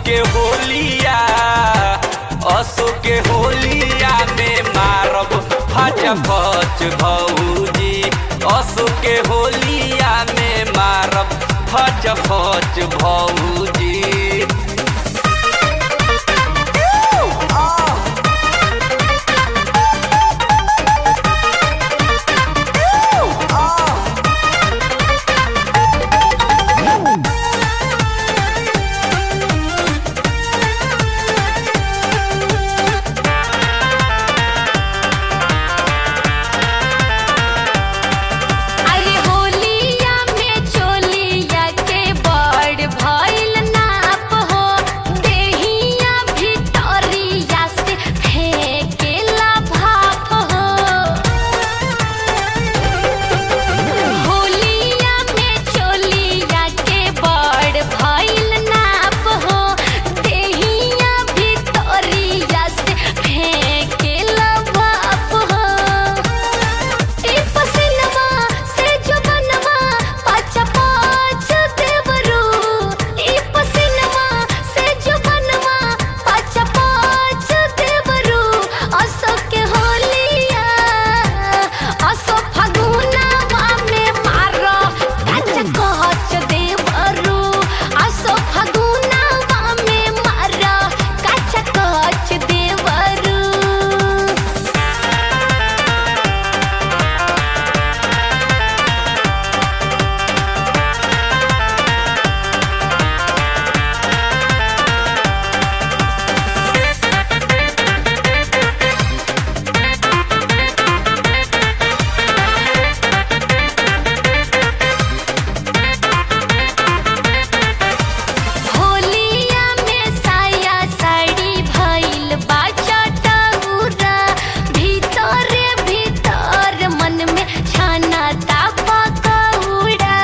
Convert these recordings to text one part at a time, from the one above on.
के होलिया असो के होलिया में मारब फच फच भौजी असो के होलिया में मारब फच फच भौजी अरे होलिया में चोलिया के बड़ भइल नाप हो देहिया भितरिया से फेंकेला भाप हो होलिया में चोलिया के बड़ भइल नाप हो देहिया भितरिया से फेंकेला भाप हो ई पसिनवा से जो बनवा पाँच पाँच देवरू ई पसिनवा से जो बनवा पाँच पाँच देवरू असो के होलिया असो फगुनवा में मारो कच कच देवरू असो फगुनवा में मारो कच कच देवरू होलिया में साया साड़ी भइल बाचा टउरा भीतरे भीतर मन में छाना तापा कौड़ा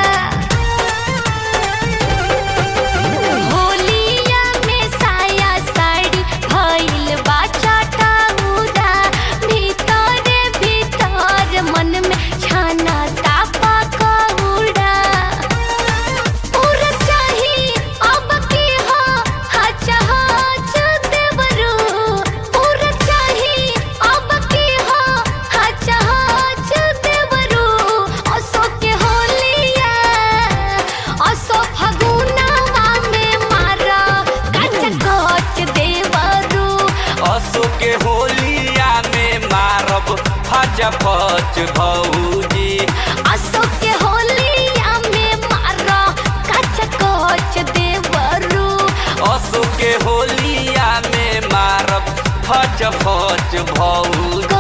होलिया में साया साड़ी भइल बाचा टउरा भीतरे भीतर मन में छाना तापा कौड़ा पूरा चाही अब की हो हच हच देवरू पूरा चाही अब की हो हच हच देवरू असो के होलिया असो फगुनवा में मारा कच कच देवरू असो के होलिया में मारब फच फच भौजी असो के होलिया में मारा कच कच देवरू असो के होलिया में मारब फच फच भौजी